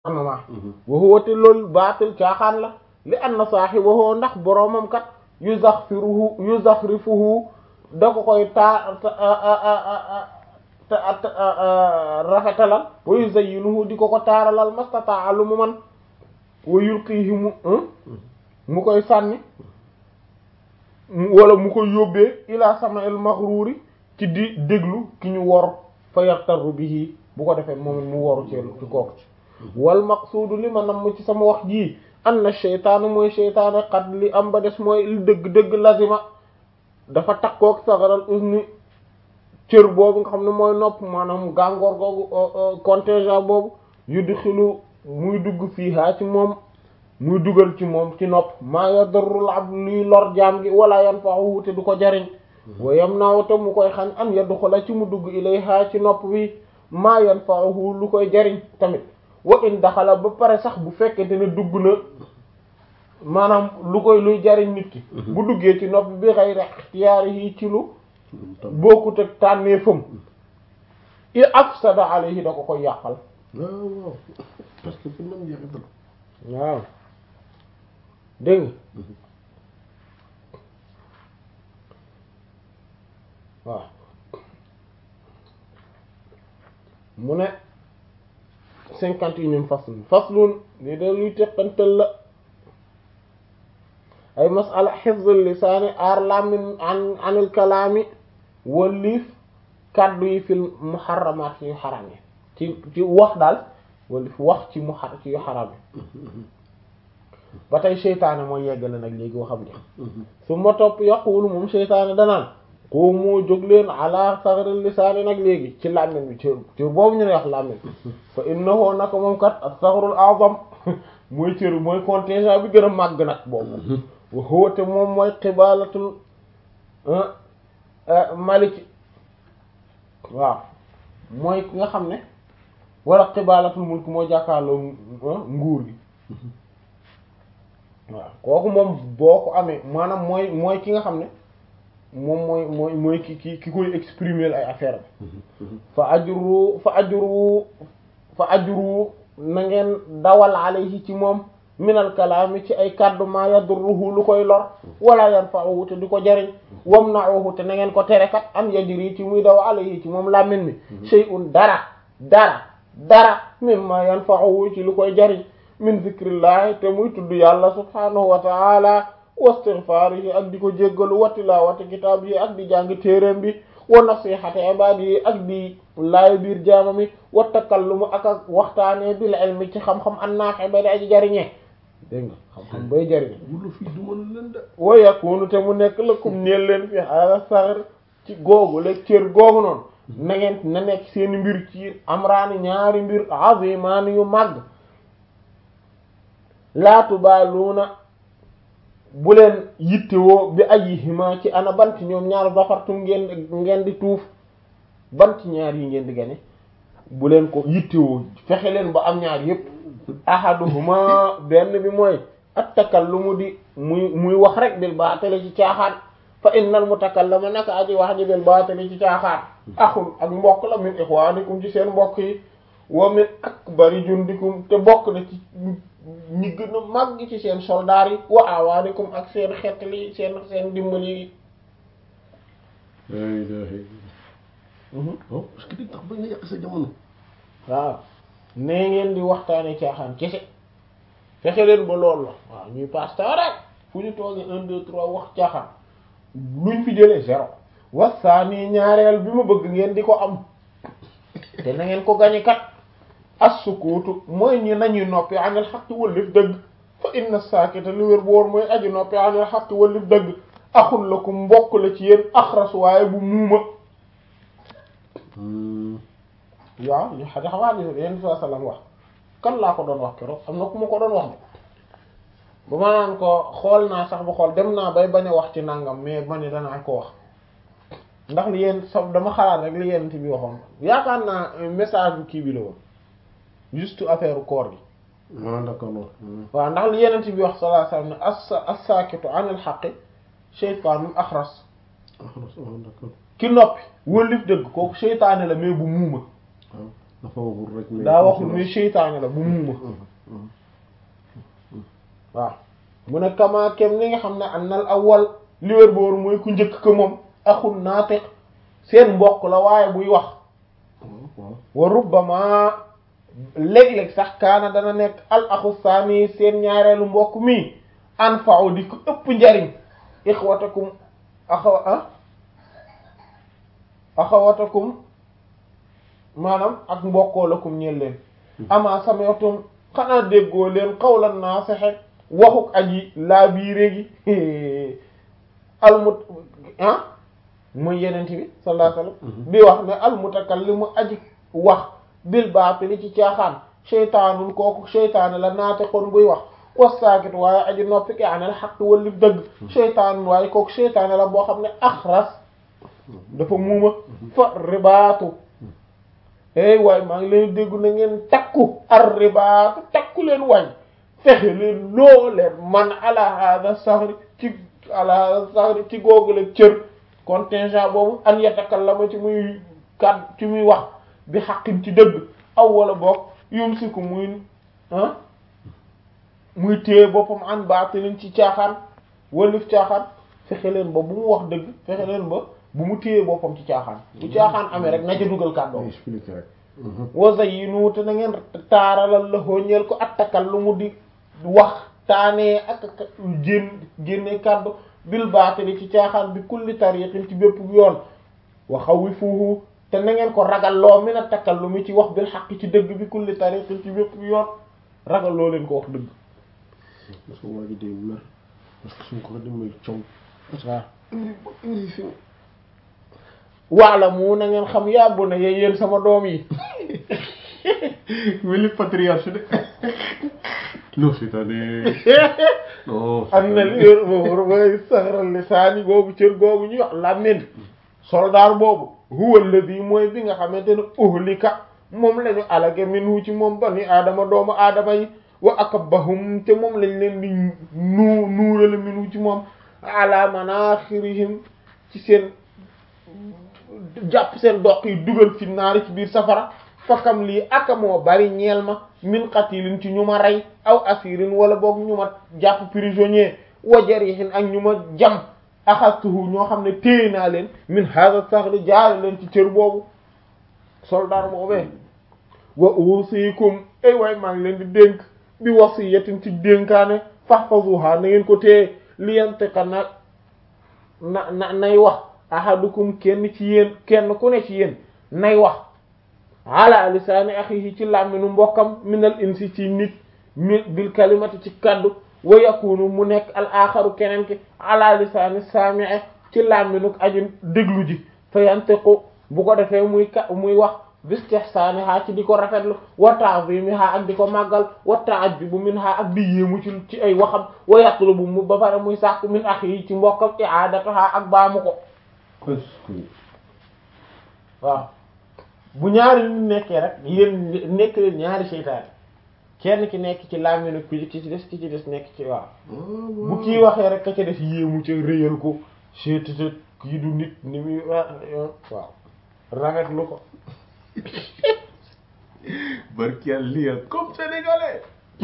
ma wa huwa te loolu baatil caaxaan la li anna saahibahu ndax boroomam kat yuzakhfiruhu yuzakhrifuhu da ko koy taa rafetalal wa yuzayyinuhu di ko ko taaralal mastataa lu mu man wa yulqihi mu mu koy sànni wala mu koy yóbbee ila sama'il maghruri ci di déglu ki ñu wor fa yartaru bihi bu ko defee moom mu woru ci ci kooku ci wal maqsuudu li ma nam ci sama wax jii anna sheytaanu mooy sheytaane xat li am ba des mooy li dëgg-dëgg lazima dafa takkook sagaral usni cër boobu nga xam ne mooy nopp maanaam gàngoor googu contingent boobu yuddi xilu muy dugg fii haa ci moom muy dugal ci moom ci nopp maa yadarrul abd luy lor jaam gi wala yanfa'uhu te du ko jariñ wa yamna'u te mu koy xañ an yadxula ci mu dugg ilayha ci nopp bi maa yanfa'uhu lu koy jariñ tamit wa in daxala ba pare sax bu fekkente ne dugg na maanaam lu koy luy jariñ nit ki bu duggee ci nopp bi ghayri ikhtiyarihi ci lu bokkut ak tànnee fam i afsada alayhi da ko koy yàqal waaw waaw parce que fu nam jeexital waaw dégg nga waaw mu ne cinquante et unième faslun faslun li da luy teqantal la ay masala hifzul lisaani aar làmmiñ an anil kalaami waliif kàddu yi fil muharramaat yu xaram yi ci ci wax daal waliif wax ci mu xar ci yu xaram yi ba tey seytaane mooy yeggale nag léegi waxam ne su ma topp yaqulu moom seytaane danaan ko moo jóg leen ala saxaril lisaani nag léegi ci làmmiñ bi cër cër boobu ñu ne wax làmmiñ fa innahu naka moom kat as-saxrul a'zam mooy cër mooy contingent bi gën a màgg nag boobu wa huwa te moom mooy xibaalatul maliki waaw mooy ki nga xam ne wala xibaalatul mulk moo jàkkaarloo nguur gi waaw kooku moom boo ko amee maanaam mooy mooy ki nga xam ne moom mooy mooy mooy ki ki ki koy exprimer ay affaire fa ajru fa ajru fa ajru na ngeen dawal alayhi ci moom minal kalaami ci ay kàddu ma yadurruhu lu koy lor wala yanfa'uhu te di ko jariñ wamna'uhu te na ngeen ko tere kat am yajri ci muy daw alayhi ci moom làmmiñ mi shay'un dara dara dara mimma yanfa'uhu ci lu koy jariñ min zikrillahi te muy tudd yàlla subhanahu wa ta'ala wastighfarihi ak di ko jéggalu wa tilawati kitaab yi ak di jàng téeréem bi wa nasihati ibadi yi ak di laay biir jaamami wa takallumu ak ak waxtaanee bil ilmi ci xam-xam an-nafi ba di aji jariñee dégg nga xam-xam bay jariñe wula fii du mën leen de wa yakunu te mu nekk lakum ñeel leen fi ala saxar ci googu la cër googu noonu na ngeen na nekk seeni mbir ci amraani ñaari mbir azimaani yu màgg laatu baaluuna bu leen yittewoo bi ayyihima ci ana bant ñoom ñaar zafartum ngeen ngeen di tuuf bant ñaar yi ngeen di gane bu leen ko yittewoo fexe leen ba am ñaar yépp ahaduhuma benn bi mooy at takallumu di muy muy wax rek bil baatali ci caaxaan fa innal mutakallama naka aji wax ji bil baatali ci caaxaan axul ak mbokk la min ixwaanikum ci seen mbokk yi wa min akbari jundikum te bokk na ci ñi gën a màgg ci seen soldaar yi wa awaanikum ak seen xeetli seen seen dimbali yi la ilaha illallah oh parce que di tax ba nga yàq sa jamono waaw nee ngeen di waxtaane caaxaan kese fexe leen ba loolu la waaw ñuy pasteur rek fu ñu toogee un deux trois wax caaxaan luñ fi jëlee zéro wasaani ñaareel bi ma bëgg ngeen di ko am te na ngeen ko gañe kat as-sukuutu mooy ñi nañuy noppi anil xaqi wallif dëgg fa inna saakita li wér boor mooy aji noppi anil xaqi wallif dëgg axul lakum mbokk la ci yéen axras waaye bu muuma waaw ñu xa xamaa gis yenn saa sallam wax kan laa ko doon wax keroog am na ku ma ko doon wax de ba ma naan ko xool naa sax ba xool dem naa bay bañ a wax ci nangam mais ma ne danaa ko wax ndax li yéen sa dama xalaat rek li yéen bi waxoon yaakaar naa message bu kii bi la woon juste affaire koor gi ah d'accord waaw ndax li yeneen bi wax sallallahu alayhi wasallam ne as as-sakitu anil haqqi shaytanun akhras d'accord ki noppi wëlif dëgg kooku seytaane la mais bu muuma waaw dafa waxul rek mais daa waxul ni seytaane la bu muuma waaw mu ne kama kem ni nga xam ne annal awwal li wér boor mooy ku njëkk ko moom axul naatiq seen mbokk la waaye buy wax waaw waaw wa rubbama léeg-léeg sax kaana dana nekk al axu saani seen ñaareelu mbokk mi anfa'u di ko ëpp njariñ ixwatakum axawa ah axawatakum maanaam ak mbokkoo lakum ñeel leen ama sami'tum xanaa déggoo leen qawlan naasihi waxuk aji laa biire gi almut ah mooy yenent bi sallallahu alayhi wasallam bi wax ne almutakallimu aji wax bil baatili ci caaxaan seytaanul kooku seytaane la naatiqun buy wax wasaakit waaye aji noppi ki anel xaq wali dëgg seytaanul waaye kooku seytaane la boo xam ne axras dafa muuma fa ribaatu ey waay maa ngi leen déggu na ngeen takku ar ribaatu takku leen waay fexe leen loo leen man ala hada sahri ci ala hada sahri ci googule cër contingent boobu an yatakallama ci muy kat ci muy wax bi xaqin ci dëgg aw wala boog yumsiku muy ah muy téye boppam an baatilin ci caaxaan wallif caaxaan fexe leen ba bu mu wax dëgg fexe leen ba bu mu téye boppam ci caaxaan bu caaxaan amee rek na ca dugal kàddoom expliqué rek wa zayyinu te na ngeen taaralal la ñeel ko attakal lu mu di wax taanee ak ak génn génne kàddu bil baatili ci caaxaan bi kulli tariqin ci bépp yoon wa xawifuhu te na ngeen ko ragal loo mi na takkal lu mu ci wax bil xaq ci dëgg bi kulli tariqin ci bépp yoon ragal loo leen ko wax dëgg parce que waa ji day mer parce que suñ ko demee coow waaw indi ba indi fi waala mu na ngeen xam yàbbu na yee yéen sama doom yi weli patriarche de non c'est-à-dire non am na li yor boobu bay saxaral lisaani googu cër googu ñuy wax làmmiñ soldaar boobu huwa alladhi mooy bi nga xamante ne uhlika moom lañu alage minhu ci moom bani aadama doomu aadama yi wa akabbahum te moom lañ leen di nuu nuurale minhu ci moom ala manaxirihim ci seen jàpp seen doq yi dugal fi naari ci biir safara fakam lii aka moo bari ñeel ma min qatilin ci ñu ma rey aw asirin wala boog ñu ma jàpp prisonnier wa jarihin ak ñu ma jam axastuhu ñoo xam ne téye naa leen min hada saxli jaare leen ci cër boobu soldat boobee wa usikum ay waay maa ngi leen di dénk bi wasiyatin ci dénkaane fahfazuha na ngeen ko téye liyantiqa na na na nay wax ahadukum kenn ci yéen kenn ku ne ci yéen nay wax ala lisaani axihi ci làmminu mbokkam minal insi ci nit min bil kalimati ci kaddu wa yakunu mu nekk al axaru keneen ki ala lisaani saami'i ci làmminu aju déglu ji fa yantiqu bu ko defee muy ka muy wax bistihsaaniha ci di ko rafetlu wa ta'zimiha ak di ko màggal wa ta'ajjubu minha ak di yéemu ci ci ay waxam wa yatlubu mu ba pare muy sàkk min axihi ci mbokkam i'adataha ak baamu ko est-ce que waaw bu ñaari nit nekkee rek yéen nekk leen ñaari seytaane kenn ki nekk ci làmminu ki ci des ki ci des nekk ci waaw bu kii waxee rek ka ca def yéemu ca réyal ko seetata kii du nit ni muy waaw rafetlu ko barki lii comme sénégalais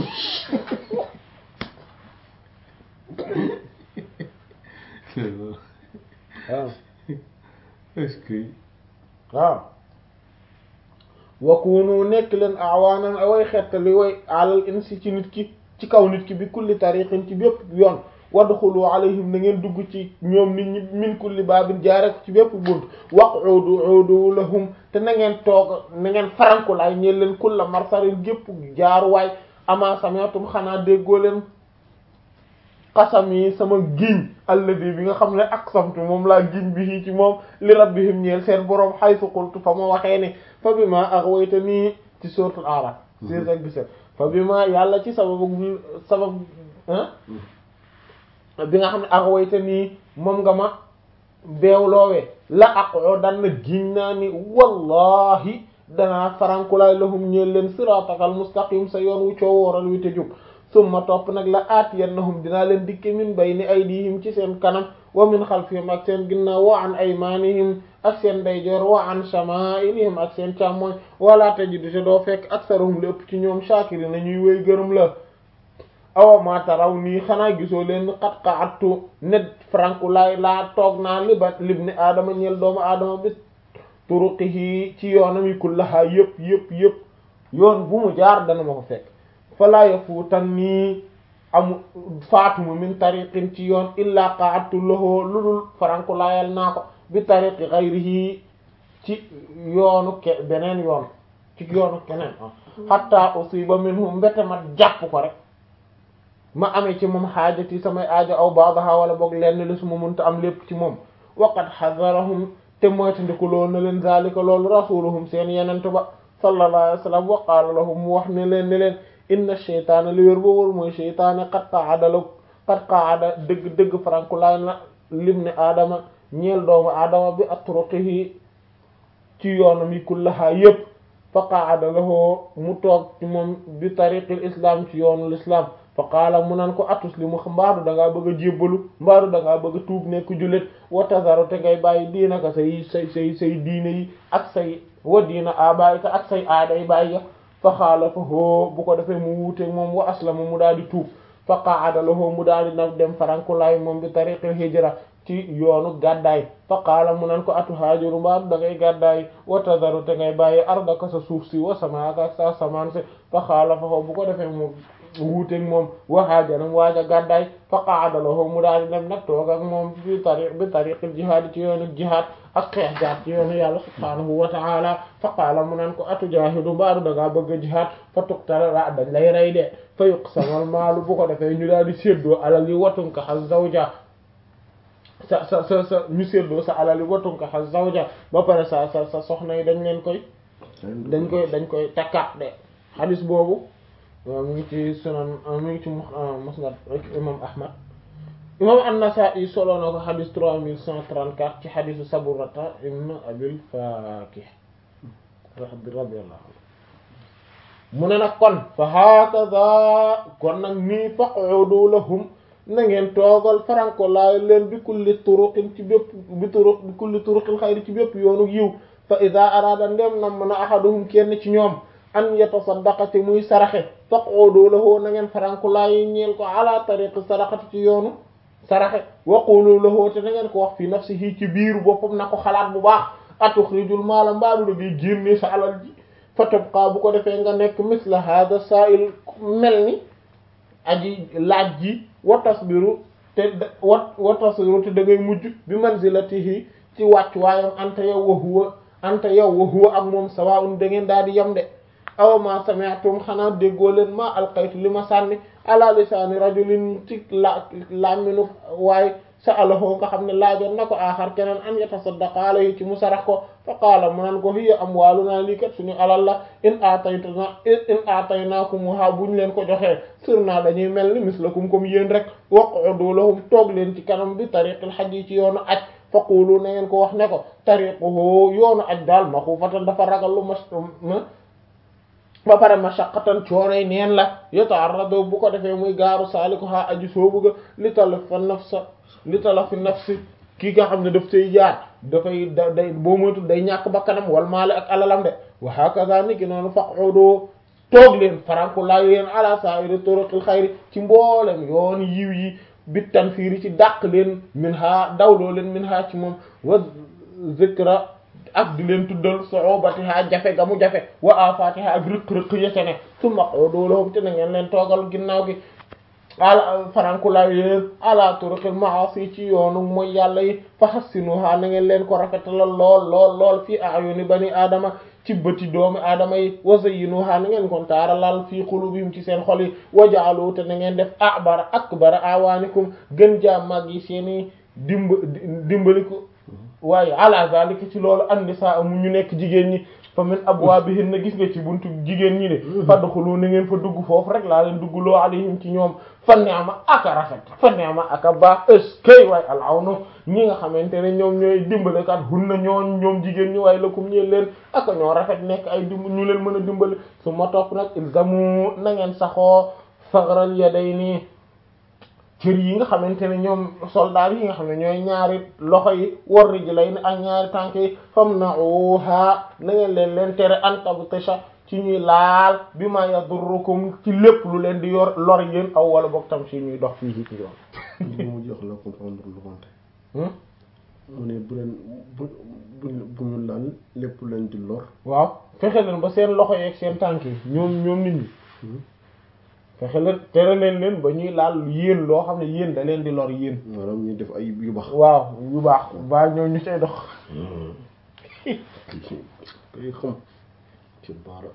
waaw est-ce que waaw wakunu nekk leen awaanan away xettali way alal insi ci nit ki ci kaw nit ki bi kulli tariqin ci bépp yoon wadxulu alayhim na ngeen dugg ci ñoom nit ñi min kulli baabin jaare ko ci bépp bunt waqudu udu lahum te na ngeen toog na ngeen farankulaay ñeel leen kulla marsarin gépp jaaruwaay ama samiatum xanaa déggoo leen xasam yi sama giñ alladi bi nga xam ne aqsamtu moom laa giñ bi ci moom li rabbihim ñeel seen boroom haythu qultu fa ma waxee ne fa bi ma aghwaytani ci suratul araf six ak dix-sept fa bi ma yàlla ci sababu sabab bi nga xam ne aghwaytani moom nga ma beewloowee la aqudan na giñ naa ni wallahi danaa farankulaay lahum ñeel leen siratakal mustaqim sa yoon wu coo wooral wi te jub summa topp nag la aatiyannahum dinaa leen dikke min bayni aydihim ci seen kanam wa min xalfihim ak seen ginnaaw wa an aymanihim ak seen ndeyjoor wa an shama'ilihim ak seen càmmooñ wala tajidu te doo fekk aktharuhum lépp ci ñoom shakirina ñuy wéy gërëm la awa ma taraw nii xanaa gisoo leen xat qa'adtu net franku laay laa toog naa liba libni aadama ñeel doomu aadama bi turuqihi ci yoonam yi kullaha yëpp yëpp yëpp yoon bu mu jaar dana ma ko fekk falaa yafuutan nii amu faatuma min tariqin ci yoon illa qa'adtu lahu lu dul franku laayal naa ko bi tariqi ghayrihi ci yoonu ke beneen yoon ci yoonu keneen hatta usiba minhu mbete ma jàpp ko rek ma amee ci moom xaajati samay aajo aw baadaha wala boog lenn li su ma mënta am lépp ci moom waqad xadarahum te moytandiku loolu na leen zalika loolu rasuluhum seen yenent ba sallallahu alayhi wa sallam wa qaala lahum mu wax ne leen ne leen inna sheytaana li wér ba wóor mooy sheytaane qad qaada la qad qaada dëgg dëgg franku laay na lim ne aadama ñeel doomu aadama bi atruqihi ci yoonam yi kullaha yépp fa qaada lahu mu toog ci moom bi tariqil islam ci yoonu l'islam fa qaala mu nan ko atuslimu mbaadu da ngaa bëgg a jébbalu mbaadu da ngaa bëgg a tuub nekk jullit wa tazaru te ngay bàyyi diina ka say say say say diine yi ak say wa diina abaayika ak say aaday bàyyi fa xaala fa hoo bu ko defee mu wuuteeg moom wa aslama mu daal di tuub fa qaada lahu mu daal di nag dem farankulaay moom bi tariqil hijra ci yoonu gàddaay fa qaala mu nan ko atu haajiru mbaadu da ngay gàddaay wa tazaru te ngay bàyyi ardaka sa suuf si wa samaaka ak sa samaan si fa xaala fa hoo bu ko defee mu wuuteeg moom waxaajanam waaja gàddaay fa qaada lahu mu daal di dem nag toog ak moom bi tariq bi tariqil jihaad ci yoonu jihaad ak xeex jaar ci yoonu yàlla subhaanahu wa ta'ala fa qaala mu nan ko atu jaahidu mbaadu da ngaa bëgg a jihaad fa tuqtala la dañ lay rey de fa yuqsamal maalu bu ko defee ñu daal di séddoo alal yi watunka xas zawja sa sa sa sa ñu séddoo sa alal yi watunka xas zawja ba pare sa sa sa soxna yi dañ leen koy dañ koy dañ koy takkaat de xadis boobu waaw mi ngi ci sunan mi ngi ci musnad imam ahmad imam an-Nasa'i solo na ko xadis trois mille cent trente-quatre ci xadisu Saburata ibn Abil Fakih radiyallahu anhu mu ne nag kon fa hakaza kon nag nii faq'udu lahum na ngeen toogal faranko laay leen bi kulli turuqin ci bépp bi turuq bi kulli turuqil xayri ci bépp yoonu yiw fa ida arada ndem na mën a ahaduhum kenn ci ñoom an yatasaddaqa te muy saraxe faq'udu lahu na ngeen faranku laay ñeel ko ala tariqi sadaqati ci yoonu saraxe waqulu lahu te na ngeen ko wax fi nafsihi ci biiru boppam na ko xalaat bu baax atuxrijul maala mbaadu da ngay génne sa alal ji fa tabqa bu ko defee nga nekk misla hada sa'il mel ni aji laaj ji wa tasbiru te wa wa tasbiru te da ngay mujj bi manzilatihi ci wàcc waayam anta yow wa huwa anta yow wa huwa ak moom sawa'un da ngeen daal di yem de aw ma sami'tum xanaa déggoo leen ma alqaytu li ma sànni ala lisaani rajulin ci la làmminu waaye sa'alahu nga xam ne laajoon na ko aaxar keneen an yatasaddaqa alayhi ci mu sarax ko fa qaala mu nan ko hiya amwaaluna lii kat suñu alal la in aataytana in aataynaakumha buñ leen ko joxee sirna dañuy mel ni mislakum comme yéen rek waq'udu lahum toog leen ci kanam bi tariqil hajj yi ci yoonu aj faqulu na ngeen ko wax ne ko tariquhu yoonu aj daal maxuufatan dafa ragal lu ma ba pare mashaqqatan coonay neen la yataarradu bu ko defee muy gaaru saaliku ha aji soobu ga li talafa nafsa li talafi nafsi kii nga xam ne daf say jaar dafay da day boo moytul day ñàkk bakkanam wal maale ak alalam de wa hakaza ni ki noonu faq'udu toog leen faranku laayu leen ala sa'iri turuqil xayri ci mboolem yoon yiw yi bit tanfiiri ci dàq leen min ha dawloo leen min ha ci moom wa zikra ak di leen tuddal su'ubatiha jafe ga mu jafe wa afatiha ak rëq-rëq yete ne summa q'udu lahum te na ngeen leen toogal ginnaaw gi ala farankulaay yéen ala turuqil ma'asi ci yoonu mooy yàlla yi fa hassinuha na ngeen leen ko rafetalal lool lool lool fii a'yuni bani aadama ci bëti doomi aadama yi wa zayyinuha na ngeen kon taaralal fii qulubihim ci seen xol yi wa ja'alu te na ngeen def a'bara akbara awaanikum gën jaa mag yi seeni dimb dimbaliku waaye ala zalika ci loolu an-nisaa mu ñu nekk jigéen ñi fa min abwaabihin na gis nga ci buntu jigéen ñi de fadxulu na ngeen fa dugg foofu rek laa leen dugg loo alayhim ci ñoom fa ni'ma aka rafet fa ni'ma aka baax eskay waaye alawnu ñi nga xamante ne ñoom ñooy dimbalekat hunna ñoon ñoom jigéen ñi waaye lakum ñeen leen aka ñoo rafet nekk ay dimb ñu leen mën a dimbale su ma topp nag ilzamu na ngeen saxoo sagral yadayni cër yi nga xamante ne ñoom soldat yi nga xam ne ñooy ñaari loxo yi war ji lay ne ak ñaari tànk yi fam na oha na ngeen leen leen tere antabtasha ci ñuy laal bi ma yadurrukum ci lépp lu leen di yor lor yéen aw wala boog tam si ñuy dox fii ci yoon mu jox la comprendre lu wante mu ne bu leen bu bu bu ñu laal lépp lu leen di lor waaw fexe leen ba seen loxo yeeg seen tànk yi ñoom ñoom nit ñi fexe leen tere leen leen ba ñuy laal yéen loo xam ne yéen da leen di lor yéen maanaam ñu def ay yu baax waaw yu baax ba ñoo ñu cay dox kay xam ci baara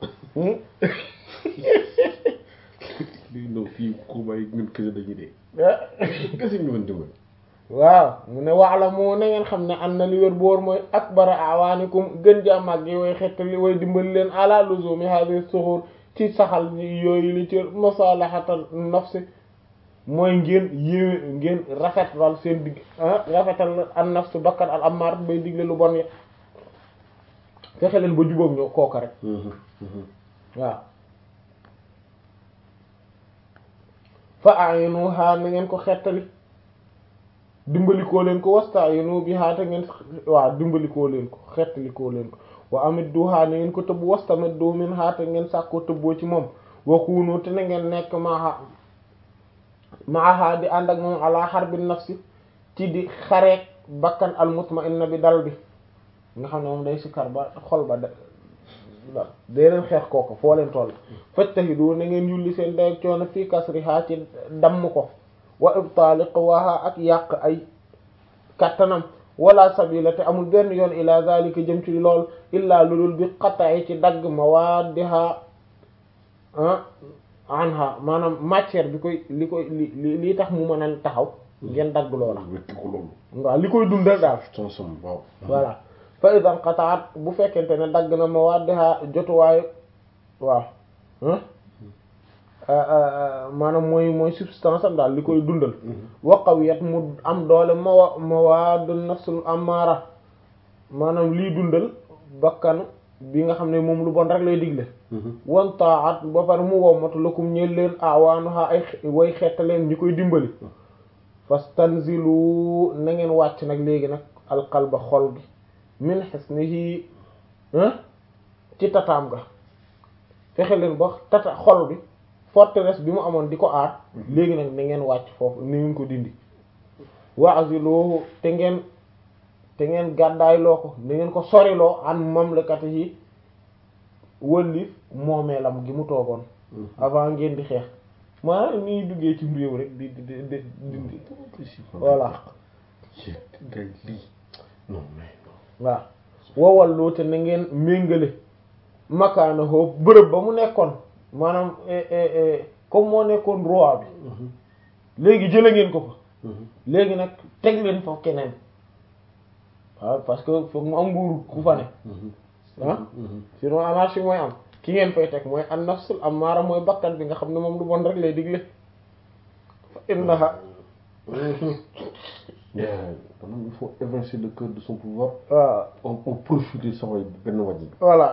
lii no fii ko bàyyi ñun kese dañuy dee kese ñu mën dimbali waaw mu ne waala moo na ngeen xam ne am na li wér boor mooy akbara awaanikum gën ja mag yi way xettali way dimbali leen ala luzumi hadhihi suhur ci saxal yooyu li ci masalahatan nafsi mooy ngeen yéwe ngeen rafetal seen digg rafetal an nafsu bakkan al ammar bay digle lu bon ya fexe leen ba jubóog ñoo kooka rek waaw fa ayinuha na ngeen ko xettali dimbalikoo leen ko wasta'inu biha te ngeen waaw dimbalikoo leen ko xettalikoo leen ko wa amidduha na ngeen ko tëbb wastamiddu minha te ngeen sàkkoo tëbboo ci moom wa kunu te na ngeen nekk maaha maaha di ànd ak moom ala harbin nafsi ci di xareek bakkan al mutma'inna bi dal bi nga xam ne moom day sikkar ba xol ba da dee leen xeex kooku foo leen toll fajtahidu na ngeen yulli seen day coono fii kasriha ci damm ko wa ibtaali quwaha ak yàq ay kattanam wala sabila te amul benn yoon ila zalika jëm ci lool illa lulul bi qata'i ci dagg mawaddiha anha maanaam matière bi koy li koy li lii tax mu mën a taxaw ngeen dagg loola wekki ko loolu waaw li koy dundal daal sansam waaw voilà fa idan qataat bu fekkente ne dagg na mawaddiha jotuwaayu waaw maanaam mooy mooy substance am daal li koy dundal wa qawiyat mu am doole mawa mawadu nafsul amara maanaam liy dundal bakkan bi nga xam ne moom lu bon rek lay digle wan taat ba pare mu wommatu lakum ñeel leen awaanuha ay way xettaleen ñi koy dimbali fastanzilu na ngeen wàcc nag léegi nag alqalba xol gi min hisnihi ci tataam ga fexe leen ba tata xol bi forteresse bi mu amoon di ko aar léegi nag na ngeen wàcc foofu ni ngeen ko dindi wa'ziluhu te ngeen te ngeen gàddaay loo ko na ngeen ko soriloo an mamlakatihi wëlli moomeelam gi mu toogoon avant ngeen di xeex maanaam ni duggee ci réew rek di di di dindi voilà gay lii non mais waaw wowalloo te na ngeen méngale makaana hoo bërëb ba mu nekkoon maanaam comme moo nekkoon roi bi léegi jële ngeen ko fa léegi nag teg leen fa keneen waaw parce que foog mu am nguur ku fa ne ah sinon anarchie mooy am ki ngeen fay teg mooy an nafsul ammaara mooy bakkan bi nga xam ne moom lu bon rek lay digle fa innaha maanaam il faut évincer le cœur de son pouvoir waaw on on profiter samay benn wàññi voilà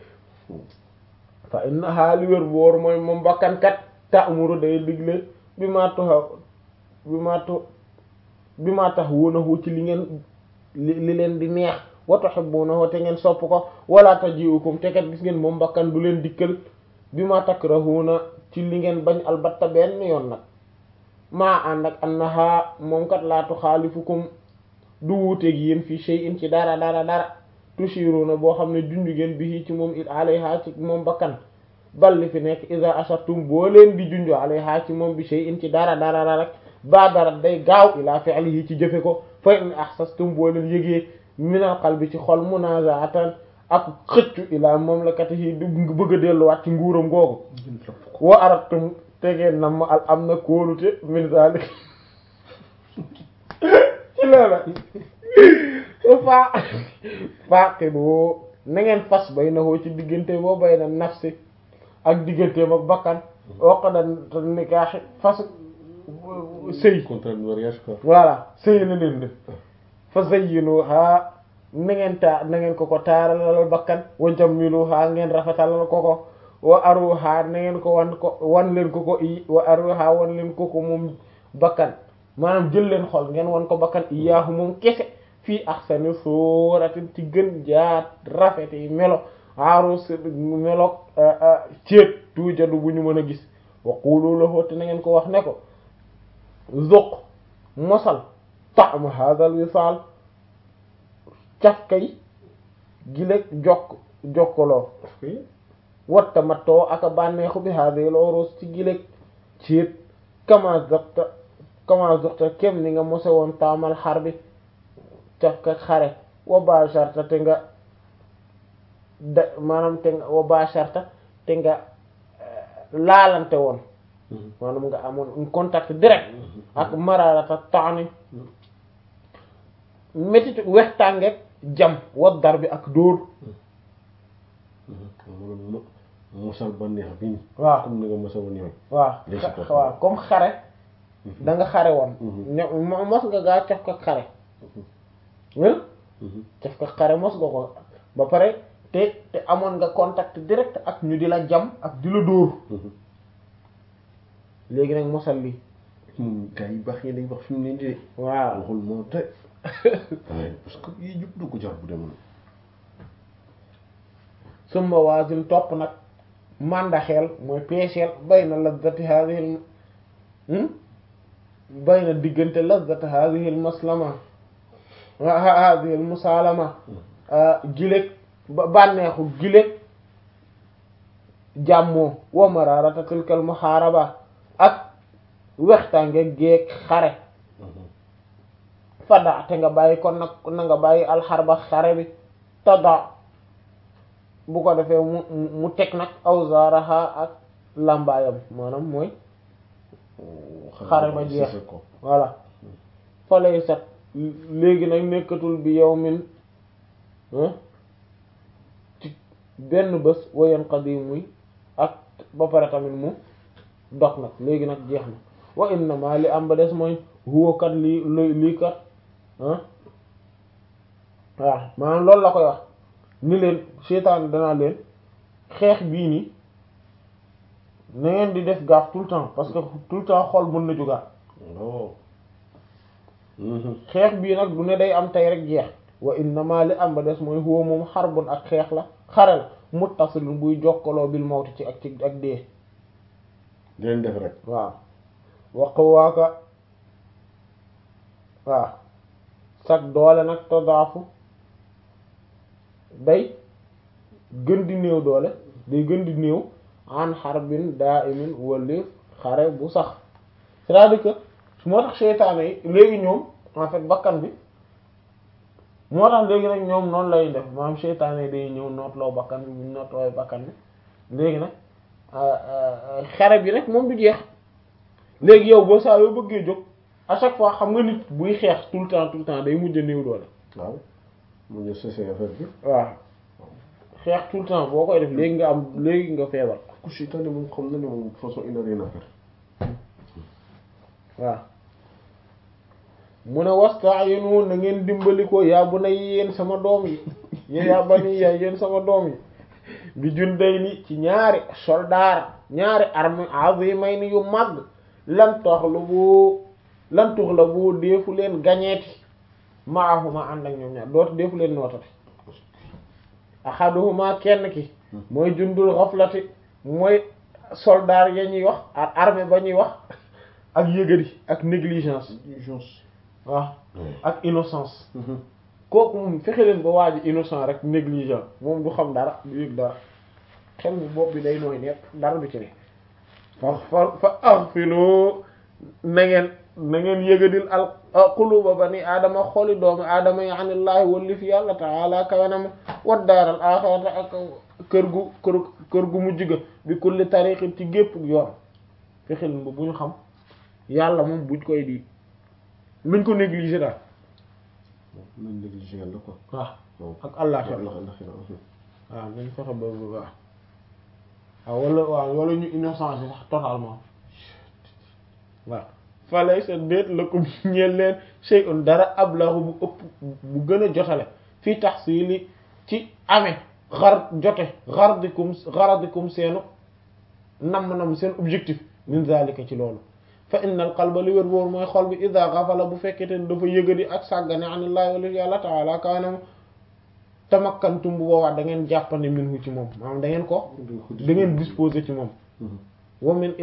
fa innaha li wér boor mooy moom bakkankat ta'muru day digle bi maa taxa bi maa to bi maa tax wuunahu ci li ngeen li li leen di neex wa tuhibbunahu te ngeen sopp ko wala taji'ukum te kat gis ngeen moom bakkan du leen dikkal bi maa takrahuna ci li ngeen bañ albatta benn yoon nag maa ànd ak annaha moom kat laa tuxaalifukum du wuuteeg yéen fii shay'in ci dara dara dara tushiruna boo xam ne junju ngeen bi ci moom it alayha ci moom bakkan balli fi nekk iza ashartum boo leen di junju alayha ci moom bi shay'in ci dara dara dara rek ba dara day gaaw ila fi'lihi ci jëfe ko fa in ahsastum boo leen yëgee minal qalbi ci xol munaza'atan ak xëccu ila mamlakatihi du bëgg a delluwaat ci nguuram googu wa aratum tegeen na ma al am na kóolute min zalik ci loola fa faqidu na ngeen fas bay na woo ci diggante boo bay na nafsi ak diggante ak bakkan waqada nikaaxi fas sëy contrat de mariage quoi voilà sëy la leen def fa zayyinuha na ngeen taa na ngeen ko ko taaralal bakkan wa jammiluha ngeen rafetalal ko ko wa aruha na ngeen ko wan ko wan leen ko ko i wa aruha wan leen ko ko moom bakkan maanaam jël leen xol ngeen won ko bakkan iyaahu moom kese fii ahsani suratin ci gën jaat rafet yi melo arus melo ceet tuujadu bu ñu mën a gis wa qulu lahu te na ngeen ko wax ne ko zuq mosal ta'am hadal wisaal cafkay gileeg jokk jokkaloo watta mattoo aka bànneexu bi hadal urus ci gileeg ceet kama zuqta kama zuqta kem ni nga mose woon taamal xar bi cafka xare wa basharta te nga da maanaam te nga wa basharta te nga laalante woon maanaam nga amoon un contact direct ak mararata taani métit wextàngeeg jam wa dar bi ak dóor mosal ba neex bi waaw comme ni nga mosal woon yow waaw waaw comme xare da nga xare woon ne mos nga gaa caf ka xare caf ka xare mos nga ko ba pare te te amoon nga contact direct ak ñu di la jam ak di la dóor léegi nag mosal lii moom gars yi baax yi dañ wax fi mu ne nii de waaw waxul moo te parce que yii yëpp du ko jar bu demoon summa waasin topp nag màndaxeel mooy peeseel bay na lazzati hadhihi bay na diggante lazzati hadhihi maslama hadhihi musalama giléeg bànneexu giléeg jàmmoo wa mararata tilkal muharaba ak wextange geeg xare fada te nga bàyyi kon nag na nga bàyyi alxarba xare bi tada bu ko defee mu mu teg nag awzaraha ak lambaayam maanaam mooy xare ba jeex voilà fa lay sat léegi nag nekkatul bi yow min ci benn bés wayen qadimuy ak ba pare tamit mu dox nag léegi nag jeex na wa innama li am ba des mooy huwa kat lii lii kat ah waaw maanaam loolu la koy wax ni leen seytaan danaa leen xeex bii nii na ngeen di def gaaf tout le temps parce que tout le temps xol mën na jógaat xeex bii nag du ne day am tey rek jeex wa innama li am ba des mooy huwa moom xarbun ak xeex la xare la muttasilun buy jokkaloo bil mawti ci ak ci ak dee di leen def rek waaw waqwaaka waaw sag doole nag tadaafu day gën di néew doole day gën di néew an xarbin daa imin wali xare bu sax c'est-à-dire que moo tax seytaane yi léegi ñoom en fait bakkan bi moo tax léegi nag ñoom noonu lay def maanaam seytaane yi day ñëw nootloo bakkan bi bu nootloo bakkan bi léegi nag xare bi nag moom du jeex léegi yow boo saa yoo bëggee jóg à chaque fois xam nga nit buy xeex tout le temps tout le temps day mujj a néew doole waaw mu ñu sese affaire bi waaw xeex tout le temps boo koy def léegi nga am léegi nga feebar ku seytaane moom xam na ne moom façon il n'a rien à faire waaw mu ne wasta'inu na ngeen dimbali ko yaa bu na yéen sama doom yi yaa bani ya yéen sama doom yi bi jundayni ci ñaari soldaar ñaari armée azimayni yu mag lan taxlubu lan tuxlabu deefu leen gañeeti maahuma ànd ak ñoom ñaar dootu deefu leen nootati ahaduhuma kenn ki mooy jundul xaflati mooy soldaar ya ñuy wax ak armée ba ñuy wax ak yëgadi ak négligence urgence waaw ak innocence kooku moom fexe leen ba waa ji innocent rek négligent moom du xam dara du yëg dara xel mu bopp bi day nooy nepp dara du ci ne fa fa fa aghfilu na ngeen na ngeen yëgadil al quluba bani aadama xooli doomu aadama yi anillaahi walli fi yàlla taala kawenama wat daaral axirata ak kër gu kër kër gu mujj ga bi kulli tariqin ci gépp yoon fexe leen ba bu ñu xam yàlla moom buñ koy di luñ ko négliger daal nañ négligé yàlla quoi waaw ak àllaaxira Allah Allah waaw nañ fexe ba bu baax waaw wala waaw wala ñu innocence sax totalement waaw falay sa déet la ko ñeel leen shay'un dara ablahu bu ëpp bu gën a jotale fii tahsili ci amee xar jote xaradikum xaradikum seenu nam nam seen objectif min zalika ci loolu fa innal qalba li wér wóor mooy xol bi ida ghafala bu fekkete ne dafa yëgadi ak sàggane anillahi wala yàlla taala kaanam tamakkantum bu boobaa da ngeen jàppande minhu ci moom maanaam da ngeen ko da ngeen disposer ci moom wa min